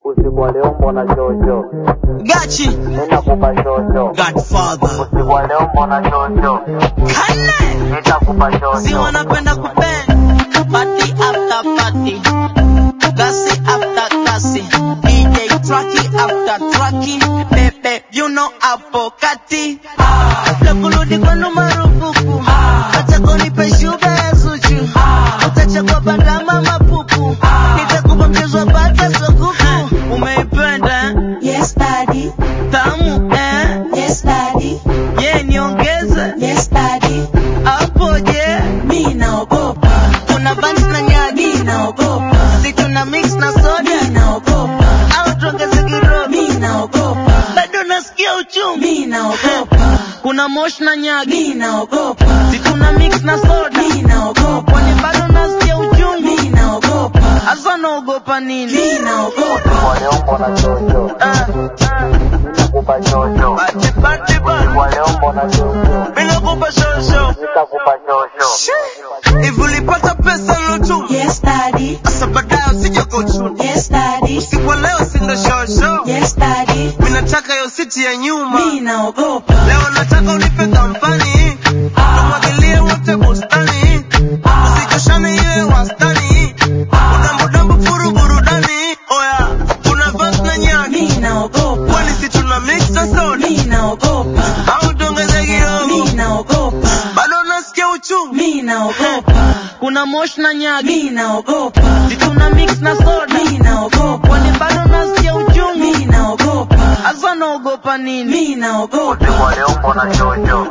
Usiku wa leo mbona shosho? Gachi Nitakupa shosho. Godfather Usiku wa leo mbona shosho? Kane Nitakupa si shosho. wanapenda kubend party after party gasi after gasi DJ traki after traki bebe you know hapo kati la kurudi kwenu marufuku acha kunipe shuga ya zuchu utachagua bandama mapupu nitakupa mchezo wa bata sokuku umeipenda eh? Yes, daddy. tamu eh? Yes, daddy. ye niongeze Yes, daddy. hapo je Mi naogopa. kuna banks na nyagi Mi naogopa. si tuna mix na soda Mi naogopa. au tuongeze kirobi Mi naogopa. bado nasikia uchungu Mi naogopa. kuna mosh na nyagi Mi naogopa. si tuna mix na soda Mi naogopa. kwani bado nasikia uchungu Mi naogopa. hasa naogopa nini Mi naogopa. Usiku wa leo mbona shosho? Ah, Nitakupa shosho. bati, bati, Usiku bati. wa leo mbona shosho? Mimi nakupa shosho Nitakupa shosho. hivi ulipata pesa lotu Yes, daddy. sasa baadaye usije kuchuni Yes, daddy. siku leo sindo shosho Yes, daddy. mimi nataka hiyo siti ya nyuma Mi naogopa. leo nataka unipe kampani tumwagilie wote bustani usichoshane iwe wastani udambudambu furu burudani oya kuna vas na nyagi Mi naogopa. kwani si tuna mix na soda Mi naogopa. au tuongeze kidogo Mi naogopa. bado unasikia uchungu Mi naogopa. kuna mosh na nyagi Mi naogopa. si tuna mix na soda Mi naogopa. kwani bado unasikia uchungu Mi naogopa. hasa naogopa nini Mi naogopa. Usiku wa leo mbona shosho?